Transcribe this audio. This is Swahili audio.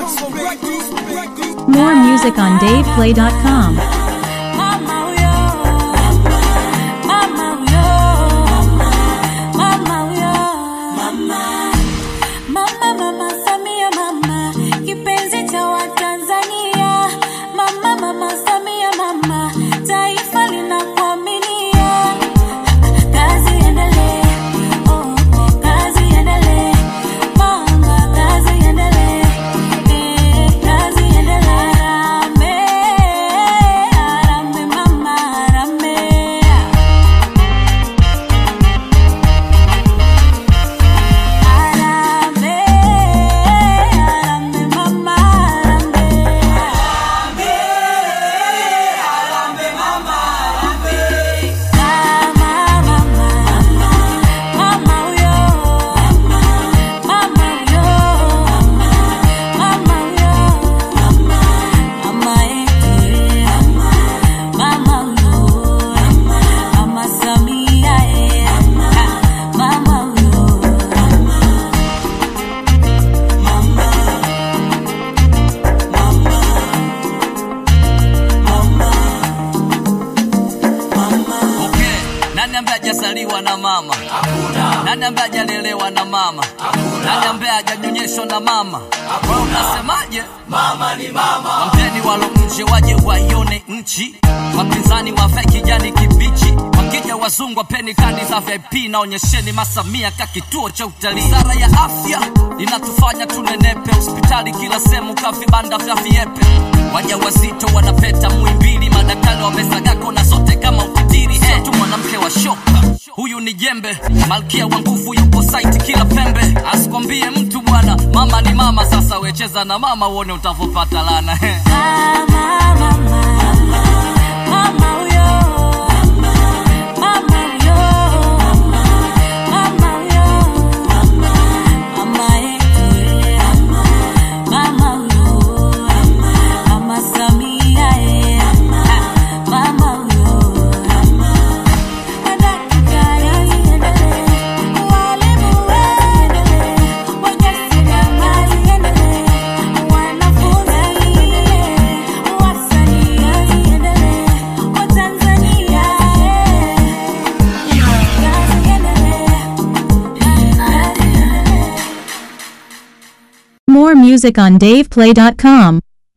More music on DavePlay.com. Mama huyo, mama huyo, mama huyo, mama, mama, mama Samia, mama kipenzi cha Watanzania, mama, mama Samia, mama taifa linakuaminia. Kazi iendelee, oh, oh, kazi iendelee, mama, kazi iendelee, eh, kazi iendelee. Harambee, harambee, mama, harambee. Harambee, harambee, mama, harambee. Mama, mama, mama huyo, mama huyo, mama huyo, mama yetu, mama huyo, mama Samia, mama huyo. Okay. Nani ambaye hajazaliwa na mama? Hakuna. Nani ambaye hajalelewa na mama? Hakuna. Nani ambaye hajanyonyeshwa na mama? Wewe unasemaje? Mama ni mama. Wampeni walo nje waje waione nchi. Wapinzani wafe kijani kibichi. Wakija wazungu wapeni kadi za VIP na onyesheni masamia ka kituo cha utalii. Wizara ya afya inatufanya tunenepe, hospitali kila sehemu ka vibanda vya viepe. Wajawazito wanapeta Muhimbili, madaktari wamesaga kona zote kama ukitiri. Hey, tu mwanamke wa shoka, huyu ni jembe, malkia wa nguvu yupo site kila pembe. Asikwambie mtu bwana, mama ni mama. Sasa wecheza na mama uone utavopata lana. Mama, mama, mama huyo, mama huyo, mama huyo, mama yetu, mama huyo, mama Samia, mama huyo. Madaktari endelee, walimu endelee, wajasiriamali endelee, wanafunzi wasanii endelee, Watanzania kazi endelee, kazi endelee. More music on DavePlay.com.